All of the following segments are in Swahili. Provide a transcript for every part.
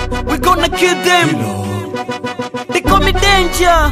we gonna kill them. They call me danger.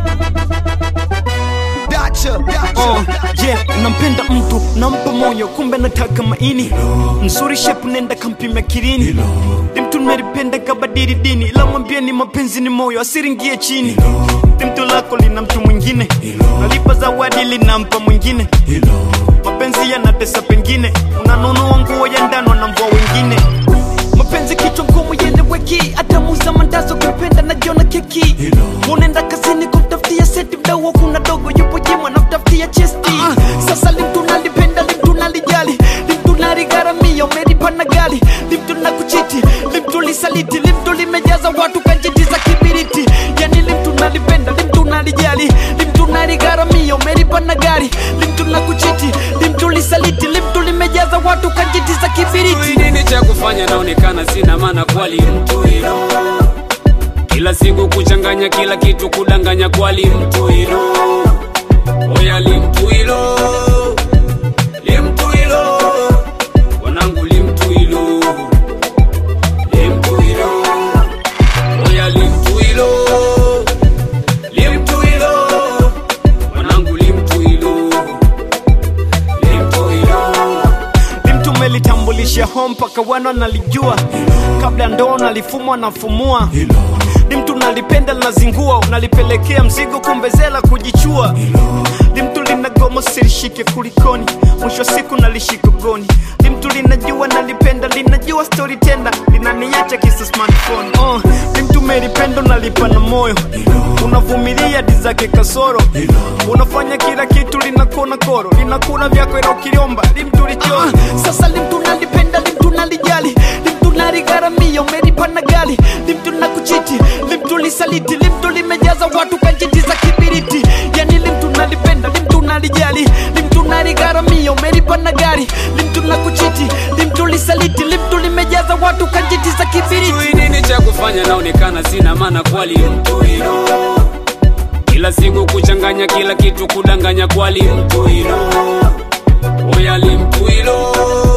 Dacha, dacha. Oh, yeah, nampenda mtu nampa moyo, kumbe nataka maini mzuri, shepu nenda kampima kirini. Ni mtu nimelipenda kabadili dini, ila mwambie ni mapenzi ni moyo, asiringie chini. Ni mtu lako lina mtu mwingine, nalipa zawadi linampa mwingine. Mapenzi yanatesa, pengine unanunua nguo ya ndano na mvua wengine. Mapenzi kichwa ngumu yeneweki, hata muza mandazo kupenda najiona keki. Unaenda kazini kumtafutia seti, mdau kuna dogo yupo jimwa namtafutia chesti. Sasa limtu nalipenda, limtu nalijali, limtu naligharamia, umelipa na gari, limtu na kuchiti, limtu lisaliti, limtu limejaza watu kanjiti za kibiriti. Yani limtu nalipenda, limtu nalijali, limtu naligharamia, umelipa na gari, limtu na kuchiti, limtu lisaliti, limtu limejaza watu kanjiti za kibiriti. Sijui nini cha kufanya, naonekana sina maana kwali mtu hilo. Kila siku kuchanganya kila kitu, kudanganya kwali mtu hilo. Oya limtu hilo, limtu hilo, wanangu limtu hilo, limtu hilo. Oya limtu hilo, limtu hilo, wanangu limtu hilo, limtu hilo. mtu melitambulisha home mpaka wana nalijua kabla ndoo nalifumwa nafumua ni mtu nalipenda linazingua unalipelekea mzigo kumbezela kujichua ni mtu linagoma silishike kulikoni mwisho wa siku nalishika goni ni mtu linajua nalipenda linajua story tenda linaniacha kisa smartphone oh, ni mtu melipendo nalipa na moyo unavumilia di zake kasoro unafanya kila kitu linakona koro linakuna vyako ila ukiliomba limtu lichoro sasa limtu nalipenda limtu nalijali limtu naligharamia umelipa na gari limtu na kuchiti limtu lisaliti limtu limejaza watu kanjiti za kibiriti yani limtu nalipenda limtu nalijali limtu naligharamia umelipa na gari limtu na kuchiti limtu lisaliti limtu limejaza watu kanjiti za kibiriti Sijui nini cha kufanya, naonekana sina maana kwali mtu hilo. Kila siku kuchanganya kila kitu, kudanganya kwali mtu hilo. Oya limtu hilo,